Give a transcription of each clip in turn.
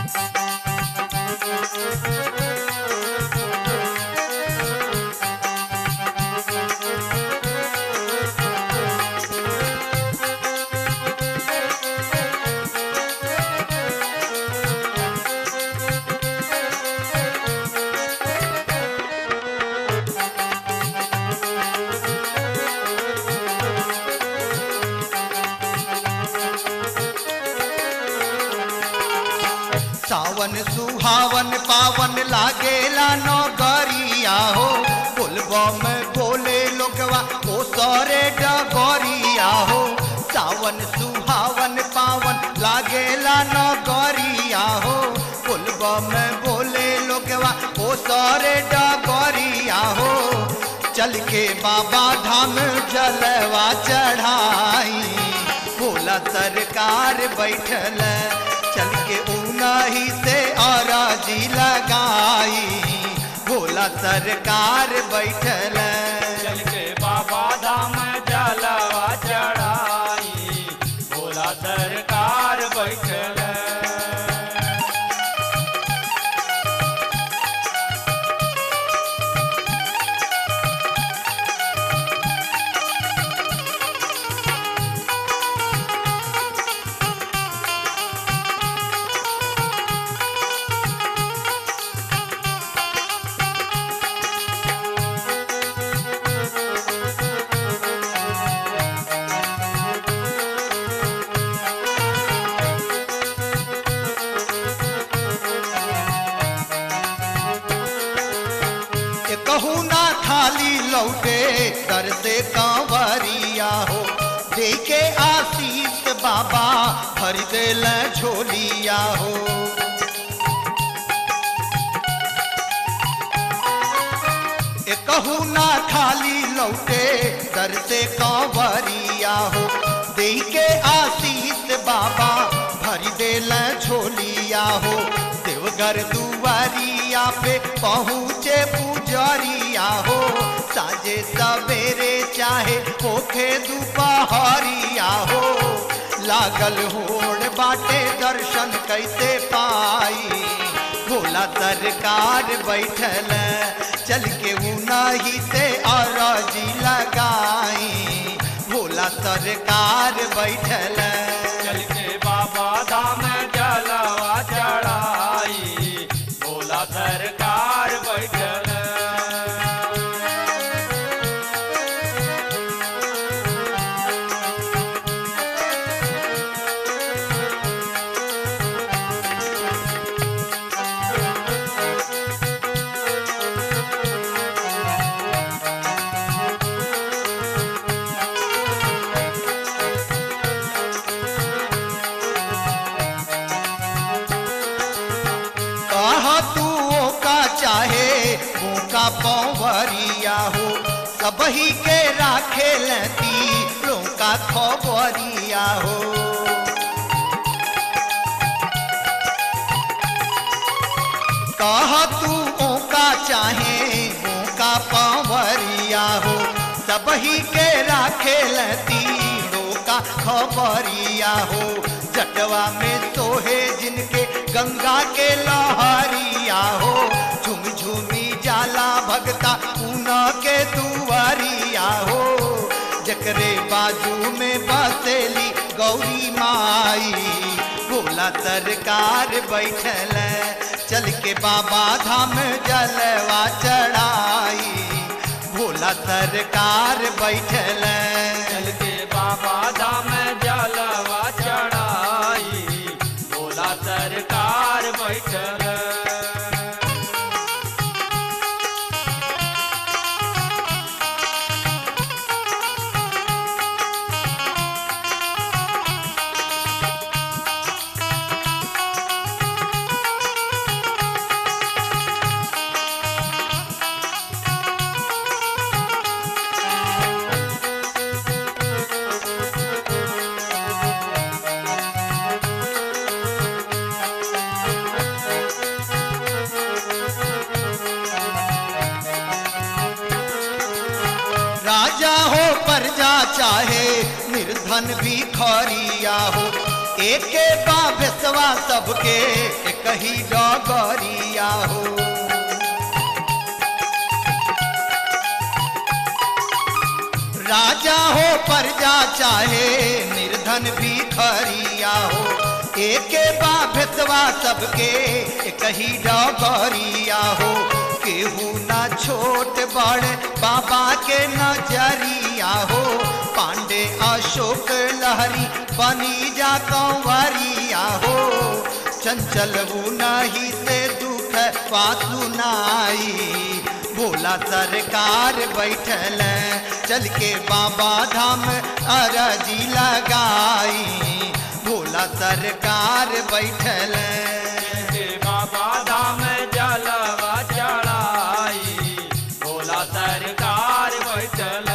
सावन सुहावन पावन लागेला नगरिया हो बोलबा में बोले लोगवा ओ सरे डगरिया हो सावन सुहावन पावन लागेला नगरिया हो बोलबा में बोले लोगवा ओ सरे डगरिया हो चल के बाबा धाम जलवा चढ़ाई भोला सरकार बैठल चल के उनही से अराजी लगाई भोला सरकार बैठल चल के बाबा धाम जलवा चढ़ाई भोला सरकार बैठल ये कहू ना खाली लौटे दर से कांवरिया हो दे के आशीष बाबा भर देल झोलिया हो ये कहू ना खाली लौटे दर से कांवरिया हो दे के आशीष बाबा भर देल झोलिया हो देवघर दुआरिया पे पहुँचे पुजरिया हो साजे सवेरे चाहे होखे दोपहरिया हो लागल होड़ बाटे दर्शन कैसे पाई भोला सरकार बैठल चल के उनही से अरजी लगाई भोला सरकार बैठल चल के बाबा धाम जलवा चढ़ाई भोला सरकार बैठल कहा तू का चाहे का पौवरिया हो सबही के राखे लती का खबरिया हो कहा तू का चाहे का पौवरिया हो सबही के राखे लती का खबरिया हो जटवा में सोहे जिनके गंगा के लहरिया हो झुम झुमी जाला भगता ऊना के दुआरिया हो जकरे बाजू में बसेली गौरी माई भोला सरकार बैठल चल के बाबा धाम जलवा चढ़ाई भोला सरकार बैठल चल के बाबा धाम जलवा चढ़ाई भोला सरकार बैठल राजा हो प्रजा चाहे निर्धन भी खरिया हो एके बाबेसवा सबके एक कही डगरिया हो राजा हो प्रजा चाहे निर्धन भी खरिया हो एके बा भेतवा सबके कही डगरिया हो केहू ना छोट बड़ बाबा के नजरिया हो पांडे अशोक लहरी बनी जा कंवरिया हो चंचल नहीं से दुख पासु नाई भोला सरकार बैठल चल के बाबा धाम अरजी लगाई भोला सरकार बैठल के बाबा धाम जलवा चढ़ाई भोला सरकार बैठल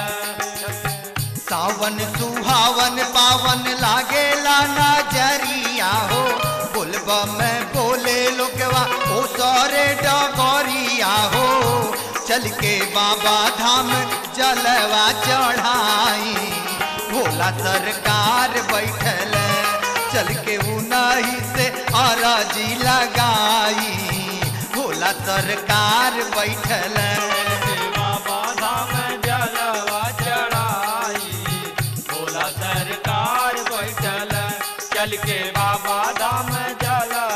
सावन सुहावन पावन लागेला नजरिया हो बोलबा में बोले लोगवा ओ सारे डगरिया हो चल के बाबा धाम जलवा चढ़ाई भोला सरकार बैठल चल के उनाही से अराजी लगाई भोला सरकार बैठल के बाबा धाम जलवा चढ़ाई भोला सरकार बैठल चल के बाबा धाम जलवा